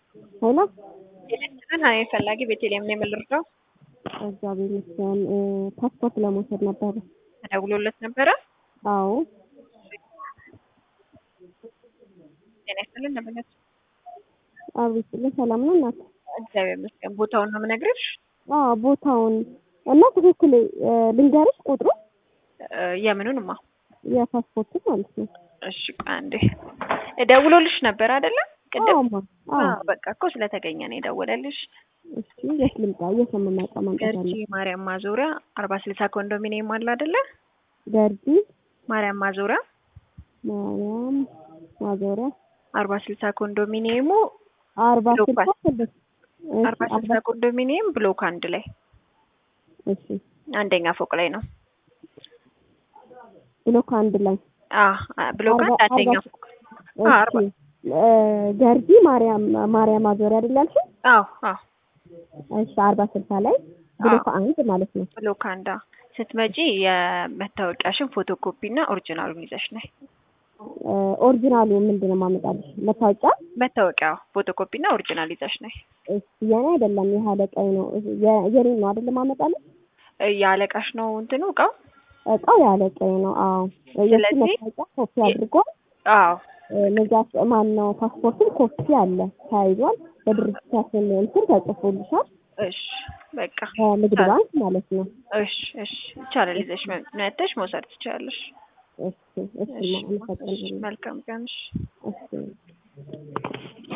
ሄሎ ቴሌቪዥን ሀኔ ፈላጊ ቤተልሔም ነው የምልርዳው። እግዚአብሔር ይመስገን። ፓስፖርት ለመውሰድ ነበረ። ተደውሎለት ነበረ። አዎ ጤና ይስጥልን እንደምነት አቤት ስጥልን። ሰላም ነው እናት? እግዚአብሔር ይመስገን። ቦታውን ነው የምነግርሽ። አዎ ቦታውን እና ትክክል ልንገርሽ ቁጥሩ የምኑንማ የፓስፖርቱ ማለት ነው። እሺ ቆይ አንዴ ደውሎልሽ ነበር አይደለ? ቅድም አዎማ አዎ። አዎ፣ በቃ እኮ ስለተገኘ ነው የደወለልሽ። እሺ የት ልምጣ? የት ነው የምመጣው? መምጣት ገርጂ አለ ማርያም ማዞሪያ አርባ ስልሳ ኮንዶሚኒየም አለ አይደለ? ገርጂ ማርያም ማዞሪያ ማርያም ማዞሪያ አርባ ስልሳ ኮንዶሚኒየሙ አርባ ብሎክ ስልሳ አንድ። ስድስት እሺ፣ አርባ ስልሳ ኮንዶሚኒየም ብሎክ አንድ ላይ እሺ አንደኛ ፎቅ ላይ ነው። ብሎክ አንድ ላይ አ ብሎክ አንድ አርባ- አንደኛ አርባ- ፎቅ አ አርባ እሺ እ ገርጂ ማርያም ማርያም ማዞሪያ አይደል ያልሽኝ? አዎ አዎ እሺ አርባ ስልሳ ላይ ብሎክ አንድ ማለት ነው። ብሎክ አንድ አዎ። ስትመጪ የመታወቂያሽን ፎቶኮፒ እና ኦሪጂናሉን ይዘሽ ነይ። እ ኦሪጂናሉ ምንድን ነው የማመጣልሽ? መታወቂያ? መታወቂያ ፎቶኮፒ እና ኦሪጂናል ይዘሽ ነይ። እሺ የኔ አይደለም ይሄ አለቃዬ ነው። የ- የኔ ነው አይደለም የማመጣልሽ? እ የአለቃሽ ነው እንትኑ እቃው? እቃው የአለቃዬ ነው። አዎ የእሱ ስለዚህ- መታወቂያ ኮፒ አድርጎ አዎ ንጋት ማን ነው ፓስፖርትም ኮፒ አለ ተያይዟል። በድርጅታችን እንትን ተጽፎልሻል እሺ በቃ ከንግድ ባንክ ማለት ነው። እሺ እሺ ይቻላል። ይዘሽ መ- መጥተሽ መውሰድ ትችላለሽ። እሺ እሺ እሺ አመሰግናለሁ። መልካም ቀን። እሺ እሺ